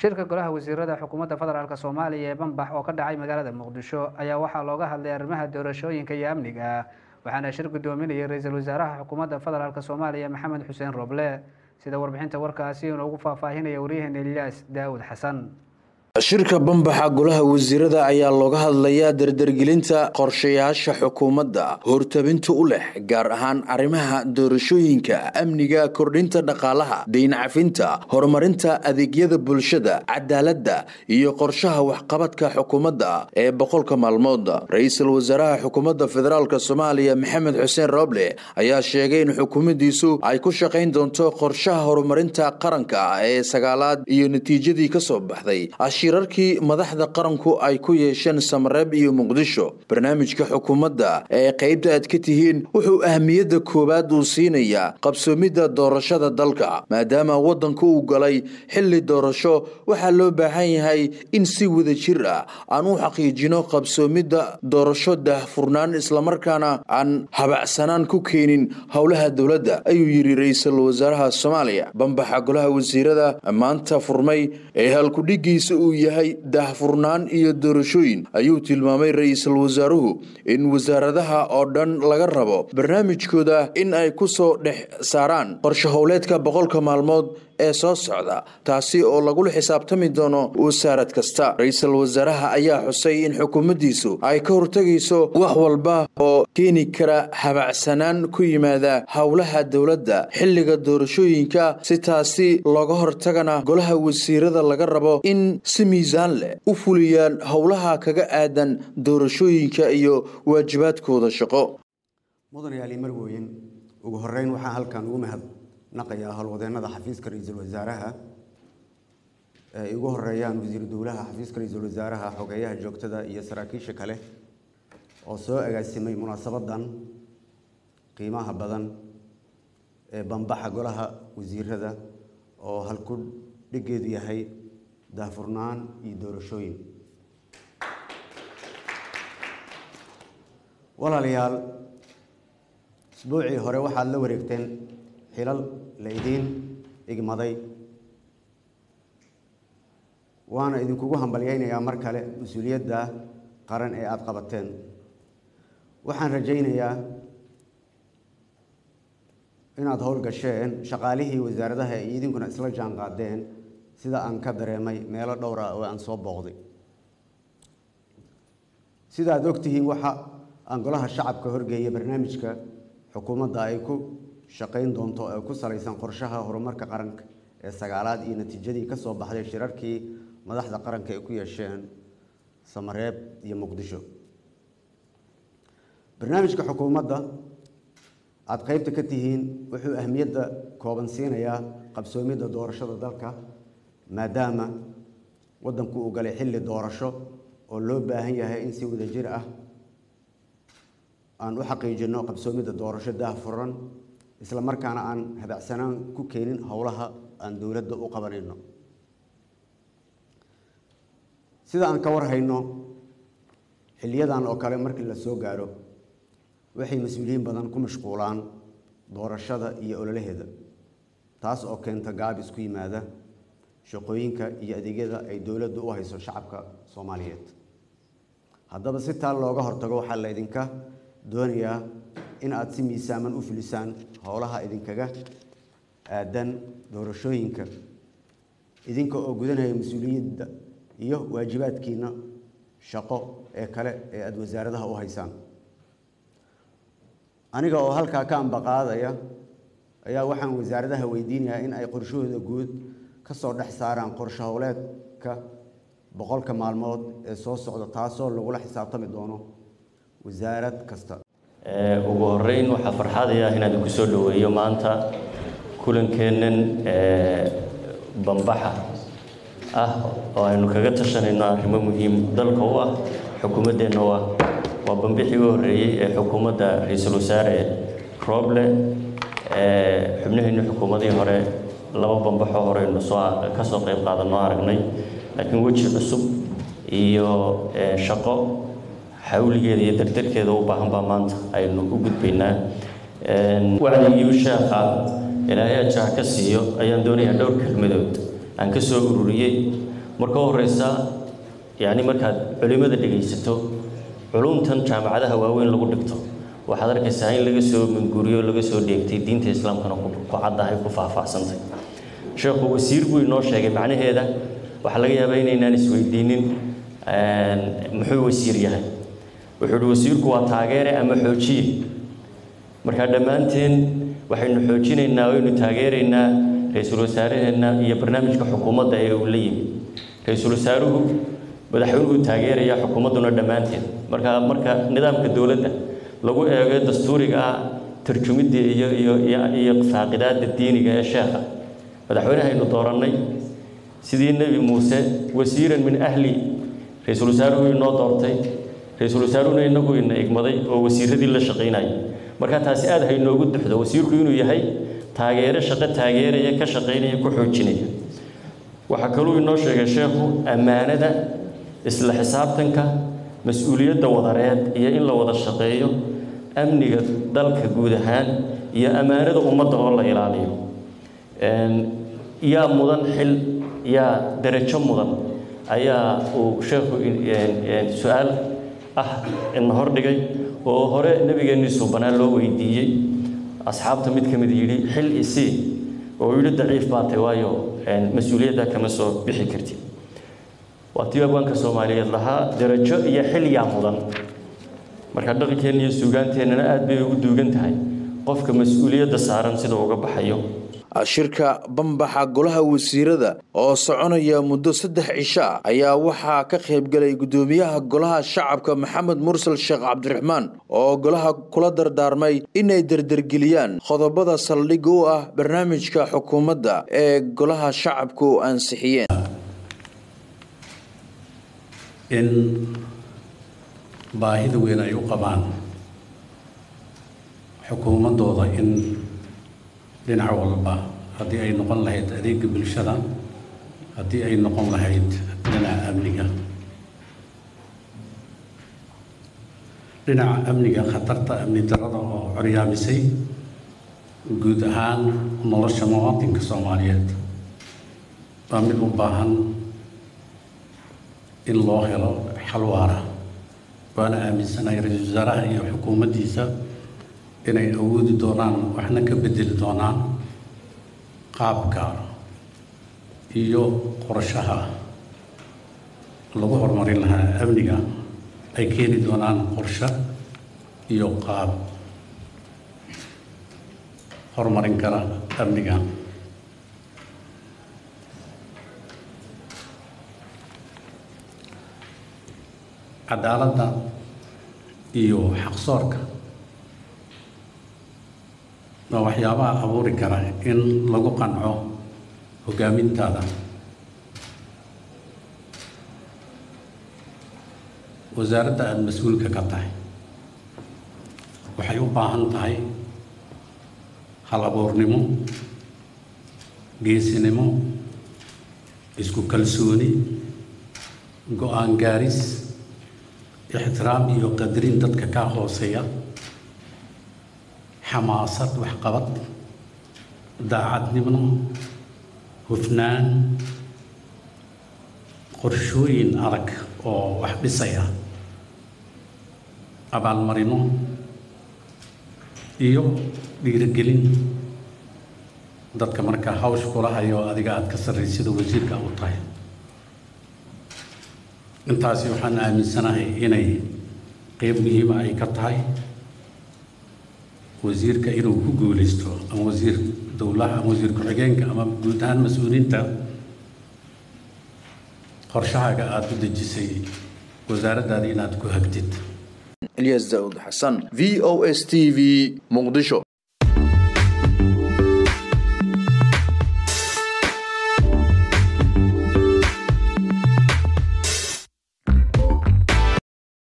shirka golaha wasiirada xukuumadda federaalk soomaaliya ee banbax oo ka dhacay magaalada muqdisho ayaa waxaa looga hadlay arrimaha doorashooyinka iyo amniga waxaana shir gudoominayay ra-iisul wasaaraha xukuumadda federaalk soomaaliya maxamed xuseen roble sida warbixinta warkaasi inoogu faahfaahinaya waryaheena ilyaas daawud xasan shirka bambaxa golaha wasiirada ayaa looga hadlayaa dardargelinta qorshayaasha xukuumadda hortabinta u leh gaar ahaan arrimaha doorashooyinka amniga kordhinta dhaqaalaha dayncafinta horumarinta adeegyada bulshada cadaaladda iyo qorshaha waxqabadka xukuumadda ee boqolka maalmood ra-iisul wasaaraha xukuumadda federaalk soomaaliya maxamed xuseen roble ayaa sheegay in xukuumaddiisu ay ku shaqayn doonto qorshaha horumarinta qaranka ee sagaalaad iyo natiijadii kasoo baxday shirarkii madaxda qaranku ay ku yeesheen samareeb iyo muqdisho barnaamijka xukuumadda ee qaybta aad ka tihiin wuxuu ahmiyadda koowaad uu siinayaa qabsoomidda doorashada dalka maadaama waddanku uu galay xilli doorasho waxaa loo baahan yahay in si wada jir ah aan u xaqiijino qabsoomidda doorasho daahfurnaan islamarkaana aan habacsanaan ku keenin howlaha dowladda ayuu yidhi ra-iisul wasaaraha soomaaliya bambaxa golaha wasiirada maanta furmay ee halkudhigiisa uu yahay daahfurnaan iyo doorashooyin ayuu tilmaamay ra-iisul wasaaruhu in wasaaradaha oo dhan laga rabo barnaamijkooda in ay ku soo dhex saaraan qorshe howleedka boqolka maalmood ee soo socda taasi oo lagula xisaabtami doono wasaarad kasta ra-iisul wasaaraha ayaa xusay in xukuumaddiisu ay ka hortegayso wax walba oo keeni kara habacsanaan ku yimaada howlaha dowladda xilliga doorashooyinka si taasi looga hortagana golaha wasiirada laga rabo in si miisaan leh u fuliyaan howlaha kaga aadan doorashooyinka iyo waajibaadkooda shaqo mudanayaali marwooyin ugu horeyn waxaan halkan ugu mahad naqayaa howlwadeennada xafiiska ra-iisul wasaaraha ay ugu horeeyaan wasiiru dowlaha xafiiska ra-iisul wasaaraha xogeeyaha joogtada iyo saraakiisha kale oo soo agaasimay munaasabadan qiimaha badan ee bambaxa golaha wasiirada oo halku dhigeedu yahay daahfurnaan iyo doorashooyin walaalayaal isbuucii hore waxaad la wareegteen xilal la idiin igmaday waana idinkugu hambalyaynayaa mar kale mas-uuliyadda qaran ee aada qabateen waxaan rajaynayaa inaad howlgasheen shaqaalihii wasaaradaha ay idinkuna isla jaan qaadeen sida aan ka dareemay meelo dhowr ah oo aan soo booqday sida aad ogtihiin waxa aan golaha shacabka horgeeyay barnaamijka xukuumadda ay ku shaqayn doonto ee ku salaysan qorshaha horumarka qaranka ee sagaalaad iyo natiijadii ka soo baxday shirarkii madaxda qaranka ay ku yeesheen samareeb iyo muqdisho barnaamijka xukuumadda aada qaybta ka tihiin wuxuu ahmiyadda kooban siinayaa qabsoomidda doorashada dalka maadaama waddanku uu galay xilli doorasho oo loo baahan yahay in si wadajir ah aan u xaqiijino qabsoomidda doorasho daahfuran isla markaana aan habacsanaan ku keenin howlaha aan dowladda u qabanayno sida aan ka warhayno xiliyadan oo kale markii la soo gaaro waxay mas-uuliyiin badan ku mashquulaan doorashada iyo ololaheeda taas oo keenta gaabis ku yimaada shaqooyinka iyo adeegyada ay dowladdu u hayso shacabka soomaaliyeed haddaba si taa looga hortago waxaa la ydinka doonayaa in aada si miisaaman u fulisaan howlaha idinkaga aadan doorashooyinka idinka oo gudanaya mas-uuliyadda iyo waajibaadkiina shaqo ee kale ee aada wasaaradaha u haysaan aniga oo halkaa ka ambaqaadaya ayaa waxaan wasaaradaha weydiinayaa in ay qorshahooda guud ka soo dhex saaraan qorshe howleedka boqolka maalmood ee soo socda taasoo lagula xisaabtami doono wasaarad kasta ugu horeyn waxaa farxadaya inaan idinku soo dhoweeyo maanta kulankeennan bambaxa ah oo aynu kaga tashanayno arrimo muhiim dalka u ah xukuumaddeenna u ah waa bambixii u horreeyey ee xukuumadda ra-iisul wasaare rooble xubnaheenni xukuumadihii hore laba bambaxoo horeynu soo ka soo qayb qaadanoo aragnay laakiin weji cusub iyo shaqo xawligeeda iyo dardarkeeda u baahan baa maanta aynu u gudbaynaa wacdigii sheekha ilaahay ajaha ka siiyo ayaan doonayaa dhowr kelmadood aan ka soo ururiyey marka horeysa yacni markaad culimada dhegaysato culumtan jaamacadaha waaweyn lagu dhigto waxaad arkaysaa in laga soo minguriyo laga soo dheegtay diinta islaamkana ku caddahay ku faahfaahsantay sheekhu wasiir buu inoo sheegay macnaheeda waxaa laga yaabaa inaynaan isweydiinin muxuu wasiir yahay wuxuu uhi wasiirku waa taageere ama xoojiye markaa dhammaanteen waxaynu xoojinaynaa waynu taageeraynaa ra-iisul wasaaraheenna iyo barnaamijka xukuumadda ee uu la yimi ra-iisul wasaaruhu madaxweynuhu taageeraya xukuumadduna dhammaanteed marka marka nidaamka dowladda lagu eego dastuuriga ah tarjumidda iyo iyo iyo faaqidaadda diiniga ee sheekha madaxweynehaynu doorannay sidii nebi muuse wasiiran min ahli ra-iisul wasaaruhu inoo doortay ra-iisul wasaaruhuna inagu ina igmaday oo wasiiradii la shaqaynaya marka taasi aad haynoogu duxdo wasiirku inuu yahay taageero shaqo taageeraya ka shaqaynaya ku xoojinaya waxaa kaluu inoo sheegay sheekhu ammaanada isla xisaabtanka mas-uuliyadda wadareed iyo in la wada shaqeeyo amniga dalka guud ahaan iyo ammaanada ummadda oo la ilaaliyo yaa mudan xil yaa darajo mudan ayaa uu sheekhu su-aal ah ina hordhigay oo hore nebigeenii suubanaa loo weydiiyey asxaabta mid ka mid yidhi xil isii oo yidhi daciif baatay waayo mas-uuliyadda kama soo bixi kartid waa tii abwaanka soomaaliyeed lahaa darajo iyo xil yaa mudan marka dhaqankeenna iyo suugaanteennana aad bay ugu duugan tahay qofka mas-uuliyadda saaran sida uga baxayo shirka bambaxa golaha wasiirada oo soconaya muddo saddex cisho ah ayaa waxaa ka qaybgalay guddoomiyaha golaha shacabka maxamed mursal sheekh cabdiraxmaan oo golaha kula dardaarmay inay derdergeliyaan qodobada saldhig u ah barnaamijka xukuumadda ee golaha shacabku ansixiyeen in baahida weyn ay u qabaan xukuumaddooda in dhinac walba haddii ay noqon lahayd adeega bulshada haddii ay noqon lahayd dhinaca amniga dhinaca amniga khatarta amni darada oo coryaamisay guud ahaan nolosha muwaadinka soomaaliyeed waa mid u baahan in loo helo xal waara waana aaminsanahay ra-iisul wasaaraha iyo xukuumaddiisa inay awoodi doonaan waxna ka bedeli doonaan qaabka iyo qorshaha lagu horumarin lahaa amniga ay keeni doonaan qorshe iyo qaab horumarin kara amniga cadaaladda iyo xaqsoorka waa waxyaabaha abuuri kara in lagu qanco hogaamintaada wasaaradda aada mas-uulka ka tahay waxay u baahan tahay hal abuurnimo geesinimo isku kalsooni go-aan gaaris ixtiraam iyo qadarin dadka kaa hooseeya xamaasad waxqabad daacadnimo hufnaan qorshooyin adag oo wax dhisaya abaalmarino iyo dhiirigelin dadka markaa hawsh kula hayo adiga aada ka sarraysida wasiirka u tahay intaasi waxaan aaminsanahay inay qeyb muhiima ay ka tahay wasiirka inuu ku guuleysto ama wasiir dowlaha ama wasiir ku-xigeenka ama guud ahaan mas-uuliyiinta qorshahaaga aada u dejisay wasaaraddaada inaad ku hagtid ilyas daawud xasan v o s t v muqdisho